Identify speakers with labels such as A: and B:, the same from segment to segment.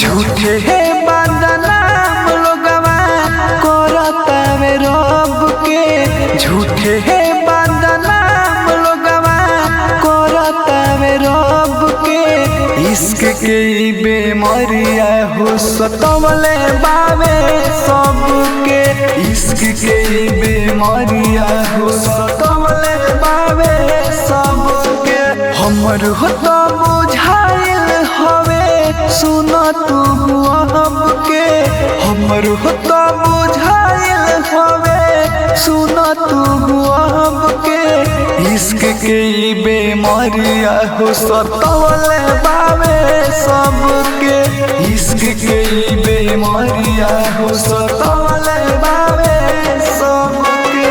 A: झूठे है बदनाम लोगवा करतावे रब के झूठे है बदनाम लोगवा करतावे रब के इश्क के ई बेमरिया हो सतवले बावे सबके इश्क के ई बेमरिया हो सतवले बावे सबके हमर हो तो बुझाइल हवे सुन तू अब के हमर हो तो बुझाइल हवे सुन तू अब के इश्क के ई बेमरिया हो सतवले बावे सबके इश्क के ई बेमरिया हो सतवले बावे सबके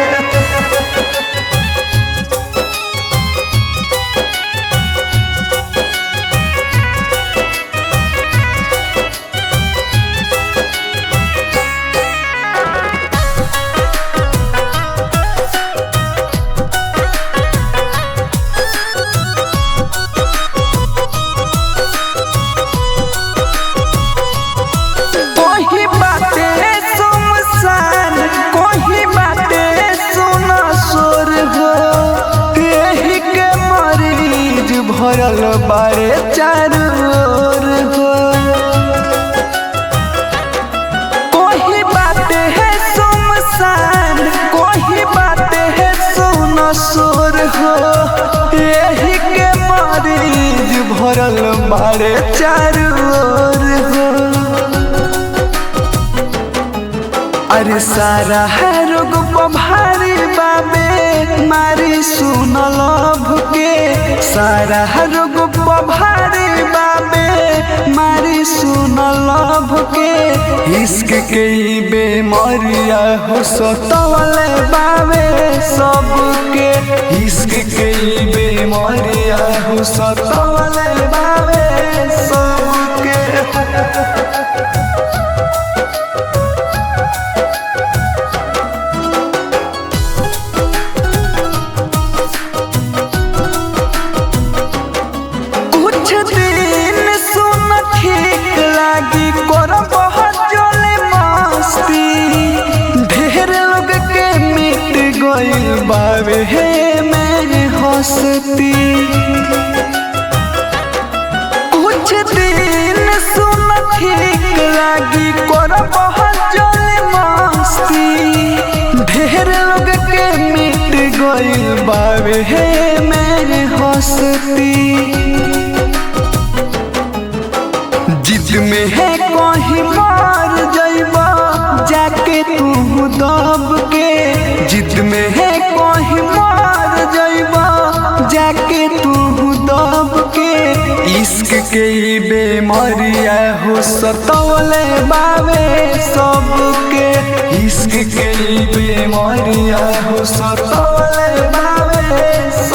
A: कोही बाटे सुमसान कोही बाटे सुना सोर हो यही के मरीज भरल बारे चारू ओर हो कोही बाटे है सुमसान कोही बाटे है सुना सोर हो यही के मरीज भरल बारे चारू ओर हो अरे सारा है रोग भारी बाबे मारी सुन लभ के सारा है रोग भारी बाबे मारी सुन लभ के इश्क के ई बेमरिया हो सतवले बाबे सबके इश्क के ई बेमरिया हो सतवले बाबे सबके कुछ दिन सुन ठीक लागी कर बहुत चले मस्ती ढेर लोग के मिट गइल बावे हे मेरे हंसती कुछ दिन सुन ठीक लागी कर बहुत चले मस्ती ढेर लोग के मिट गइल बावे हे मेरे हंसती जिद में है कहीं मार जाइबा जाके तू दब के जिद में है कहीं मार जाइबा जाके तू दब के इश्क के ई बेमरिया हो सतवले बावे सबके इश्क के ई बेमरिया हो सतवले बावे